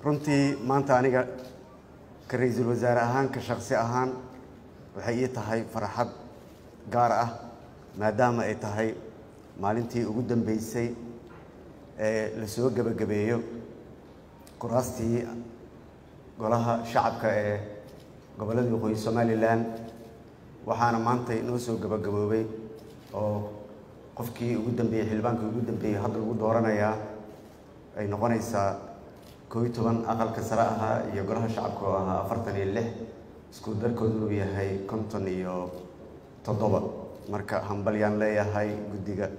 runtii maanta aniga ka ra-iisul wasaare ahaan ka shaqsi ahaan waxay ii tahay farxad gaar ah maadaama ay tahay maalintii ugu dambeysay ee la soo gebagabeeyo kuraastii golaha shacabka ee gobollada waqooyi somalilan waxaana maanta inoo soo gebagaboobay oo qofkii ugu dambeeyey xildhibaankii ugu dambeeyey hadda lagu dooranayaa ay noqonaysaa koo iyo toban aqalka sare ahaa iyo golaha shacabka oo ahaa afartan iyo lix isku darkoodu uu yahay konton iyo toddoba marka hambalyaan leeyahay guddiga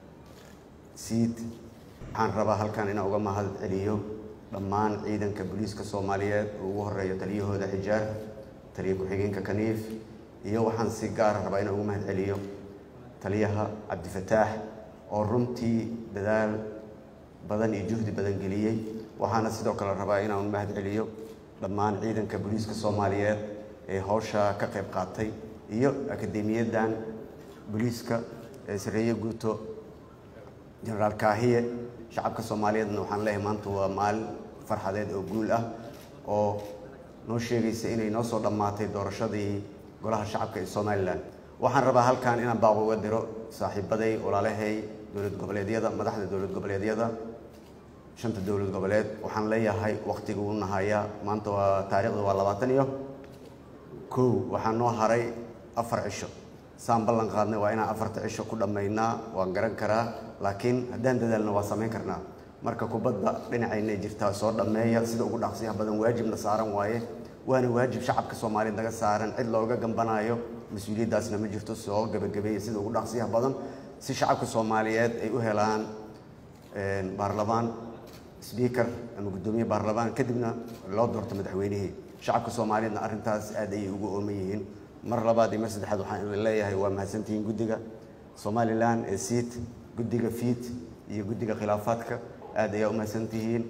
siid waxaan rabaa halkan inaan uga mahad celiyo dhammaan ciidanka booliiska soomaaliyeed oo ugu horeeyo taliyahooda xijaar taliya ku-xigeenka kaniif iyo waxaan si gaara rabaa inaan ugu mahad celiyo taliyaha cabdifataax oo runtii dadaal badan iyo juhdi badan geliyey waxaana sidoo kale rabaa inaan mahad celiyo dhammaan ciidanka booliiska soomaaliyeed ee hawsha ka qayb qaatay iyo akademiyadan booliiska ee sareeye guuto jenaraal kaahiye shacabka soomaaliyeedna waxaan leeyahay maanta waa maalin farxadeed oo guul ah oo noo sheegaysa inay noo soo dhammaatay doorashadii golaha shacabka ee somalilan waxaan rabaa halkan inaan baaq uga diro saaxiibaday walaalahay dowlad goboleedyada madaxda dowlad goboleedyada shanta dowlad goboleed waxaan leeyahay wakhtiga u nahayaa maanta waa taariikhda waa labaatan iyo kow waxaa noo haray afar cisho saan ballan qaadnay waa inaan afarta cisho ku dhammaynaa waan garan karaa laakiin haddaan dadaalna waa samayn karnaa marka kubadda dhinacayna jirtaa soo dhammeeya sida ugu dhaqsiyaha badan waajibna saaran waaye waana waajib shacabka soomaaliyeed naga saaran cid looga gambanaayo mas-uuliyaddaasna ma jirto soo gebagabeeya sida ugu dhaqsiyaha badan si shacabka soomaaliyeed ay u helaan baarlamaan sbiikar ama guddoomiye baarlamaan kadibna loo doorto madaxweynihii shacabka soomaaliyeedna arrintaas aad ayay ugu ooman yihiin mar labaad iyo mar saddexaad waxaan idin leeyahay waa mahadsantihiin guddiga somalilan ee siit guddiga fiit iyo guddiga khilaafaadka aad ayaa u mahadsantihiin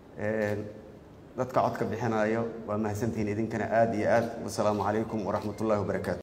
dadka codka bixinayo waa mahadsantihiin idinkana aad iyo aad wasalaamu calaykum waraxmat ullahi wabarakaatu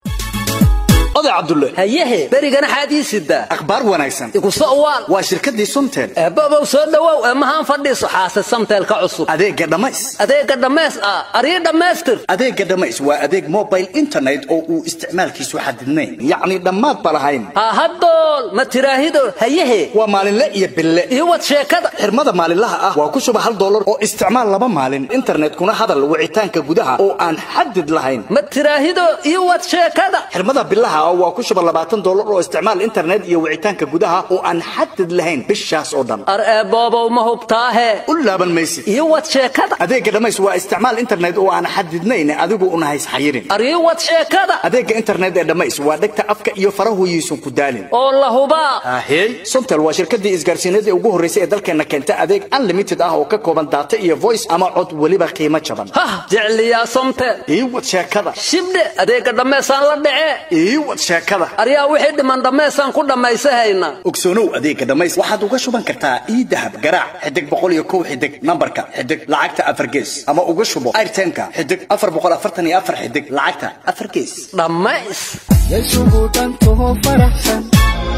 oday cabdulle hayehe berigana xaadii sidaa akhbaar wanaagsan igu sa'waal waa shirkaddii sumtel eebbobow soo dhowow eemahaan fadhiiso xaase samteelka cusub adeegga dhammays adeegga dhammays ah arii dhammaystir adeegga dhammays waa adeeg mobile internet oo uu isticmaalkiisu xadidnayn yacni dhammaad ba lahayn ha haddool ma tiraahido hayehe waa maalinle iyo bille iyo wad sheekada xirmada maalinlaha ah waa ku shuba hal dollar oo isticmaal laba maalin internetkuna hadal wicitaanka gudaha oo aan xadid lahayn ma tiraahido iyo wad sheekada xirmada bilaha waa ku shuba labaatan dollar oo isticmaal internet iyo wicitaanka gudaha oo aan xadid lahayn bishaas oo dhan ar eeboobow ma hubtaahe u laaban maysid iyo wad sheekada adeegga dhammays waa isticmaal internet oo aan xadidnayn adigu una hays xayirin ar iyo wad sheekada adeegga internet ee dhammays waa dhegta afka iyo farahoyiisun ku daalin oo la hubaa ahey somtel waa shirkaddii isgaarsiineed ee ugu horraysay ee dalkeenna keenta adeeg unlimited ah oo ka kooban daata iyo voice ama cod weliba qiimo jaban hah jecliyaa somtel ii wad sheekada shibdhe adeegga dhammaysaan la dhece ii wad sheekada aryaa wixii dhiman dhammaysaan ku dhammaysahayna ogsoonow adeegga dhammays waxaad uga shuban kartaa ii dahab garaac xidig boqol iyo kow xidig nambarka xidig lacagta afar gees ama uga shubo airtimeka xidig afar boqol afartan iyo afar xidig lacagta afar gees dhammays yasugu dhantaho faraxsan